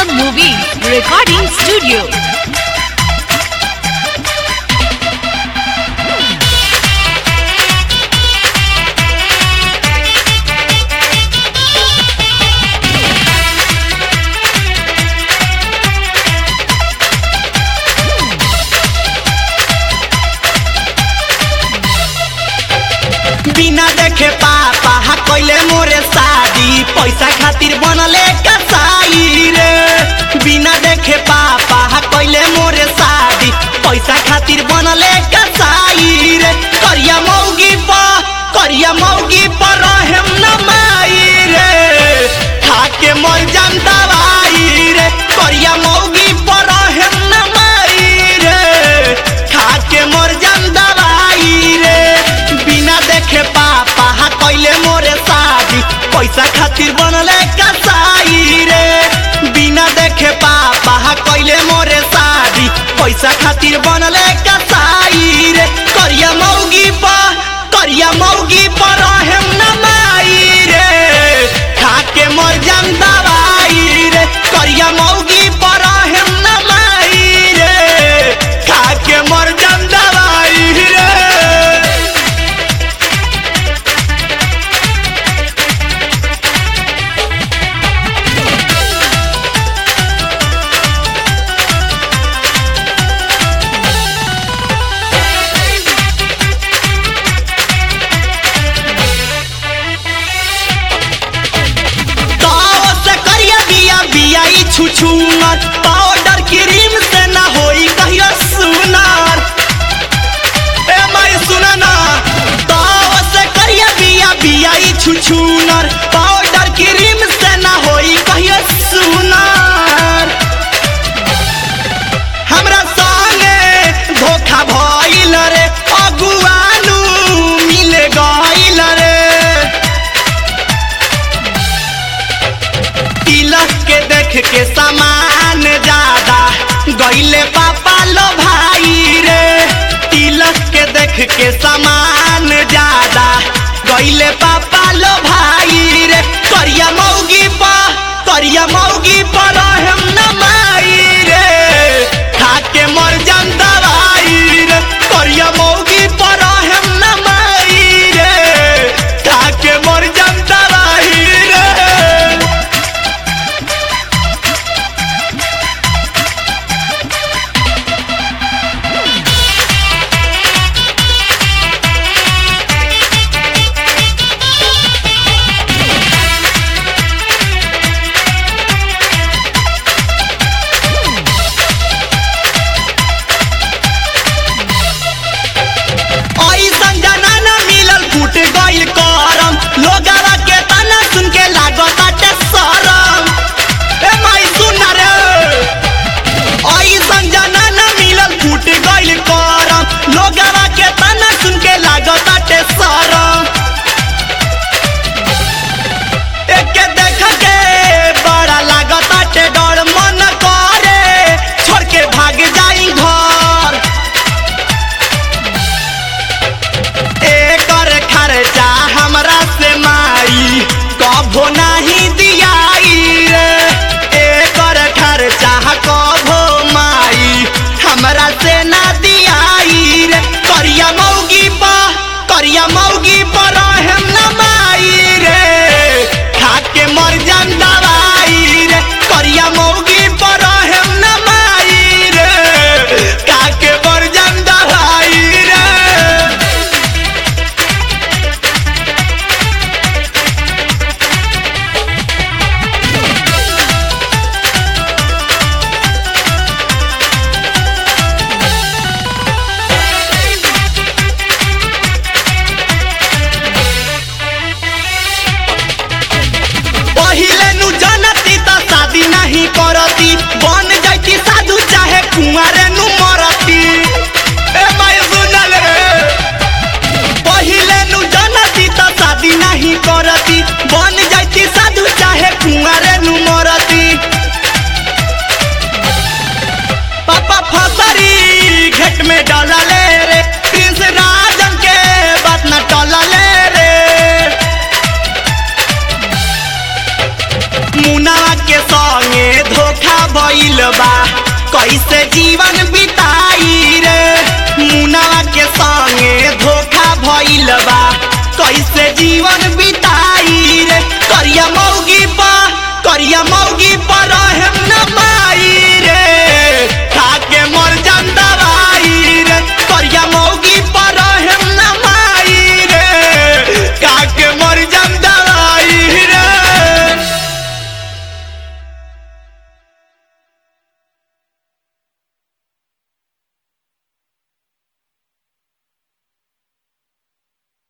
Rangam Movie Recording Studio. बिना देखे पापा हा कइले मोरे शादी पैसा खातिर बनले कसाई रे बिना देखे पापा हा कइले मोरे शादी पैसा खातिर बनले कसाई रे करिया मौगी पा करिया मौगी पर रहम न माई रे खाके मर जाम दवाई रे करिया मौगी पर रहम न माई रे खाके मर जाम दवाई रे बिना देखे पापा हा कइले मोरे शादी पैसा खातिर बनले कसाई रे बिना देखे पापा हा कइले मोरे शादी पैसा खातिर बनले कसाई रे करिया मौगी पा करिया मौगी पर रहम न माई रे खाके मर जाम दवाई रे करिया मौगी पर रहम न माई रे खाके मर जाम दवाई रे ताव से करिया बिया बिया ई छुछुनर पाउडर क्रीम से ना होई कहियो सुनार ए माई सुना ना ताव से करिया बिया बिया ई छुछुनर पाउडर क्रीम से ना होई कहियो सुनार हमरा संगे धोखा भइल रे अगुआनु मिले गइल रे तिलक के देख के सामान ज्यादा गईले पापा लो भाई रे तिलक के देख के सामान ज्यादा गईले पापा लो भाई रे करिया मौगी पा करिया मौगी पर हम न माई रे खाके मर जान दवाई रे करिया मौगी पर हम न माई रे खाके मर जान दवाई रे मुनावा के संगे धोखा भइल बा कैसे जीवन बिताई रे मुनावा के संगे धोखा